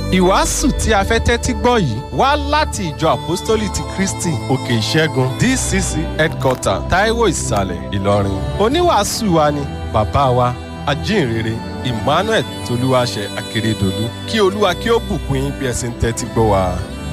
ìwàásù tí a fẹ́ tẹ́tí gbọ́ yìí wá láti ìjọ àpọ́stólì ti kristi òkè ìṣẹ́gun dcc headquarter taiwo ìsàlẹ̀ ìlọrin oníwàásù wa ni bàbá wa ajínrere emmanuel tolúwaṣẹ akérèdọlù kí olúwa kí ó bùkún yín bí ẹ sì ń tẹ́tí gbọ́ wa.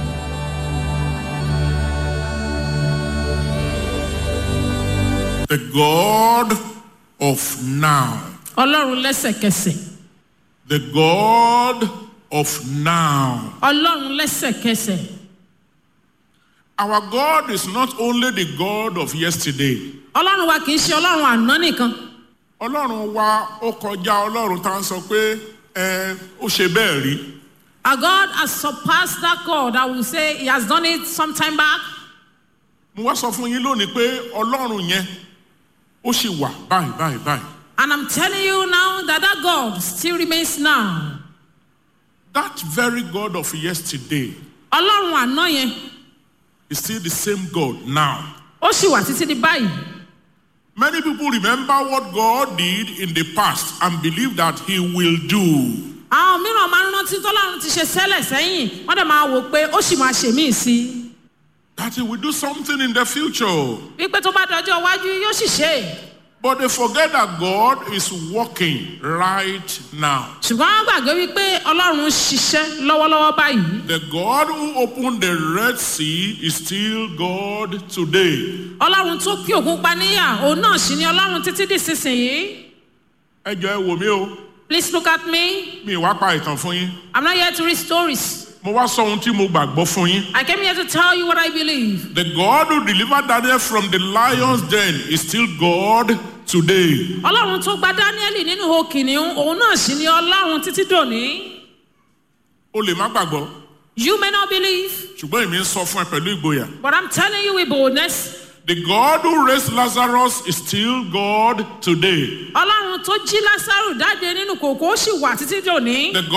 The God of now. ọlọ́run lẹ́sẹ̀kẹsẹ̀ The God of now. ọlọ́run lẹ́sẹ̀kẹsẹ̀ Our God is not only the God of yesterday. ọlọ́run wa kì í ṣe ọlọ́run àná nìkan Ọlọ́run wa ó kọjá Ọlọ́run tá à ń sọ pé ẹ ó ṣe bẹ́ẹ̀ rí. our God has surpassed that God I will say he has done it some time back Mo wá sọ fún yín lónìí pé Ọlọ́run yẹn ó sì wà báyìí báyìí báyìí. and I'm telling you now that that God still remains now That very God of yesterday ọlọ́run àná yẹn is still the same God now. ó sì wà títí di báyìí Many people remember what God did in the past and believe that He will do. àwọn mìíràn máa ń rántí tọ́lọ́run ti ṣe sẹ́lẹ̀ sẹ́yìn wọ́n dẹ̀ máa wò pé ó sì máa ṣe míì sí i That He will do something in the future. wípé tó bá dọjọ́ iwájú yóò sì ṣe é But they forget that God is working right now. ṣùgbọ́n wọ́n gbàgbé wípé ọlọ́run ń ṣiṣẹ́ lọ́wọ́lọ́wọ́ báyìí The God who opened the Red Sea is still God today. ọlọ́run tó kí òkun pa níyà òun náà sì ni ọlọ́run títí di sísìnyí Ẹ jọ ẹ wò mí o, please look at me mi ì wá pa ìtàn fún yín. i'm not here to read stories Mo wá sọ ohun tí mo gbàgbọ́ fún yín. i came here to tell you what i believe The God who delivered Daniel from the lion's den is still God today. ọlọ́run tó gba dáníẹ́lì nínú ihò kìnìún òun náà sì ni ọlọ́run títí dòní O lè má gbàgbọ́, you may not believe ṣùgbọ́n èmi ń sọ fún ẹ pẹ̀lú ìgboyà. but i'm telling you with boldness The God who raised Lazarus is still God today. ọlọ́run tó jí lásàrò jáde nínú kòkó ó sì wà títí dòní. The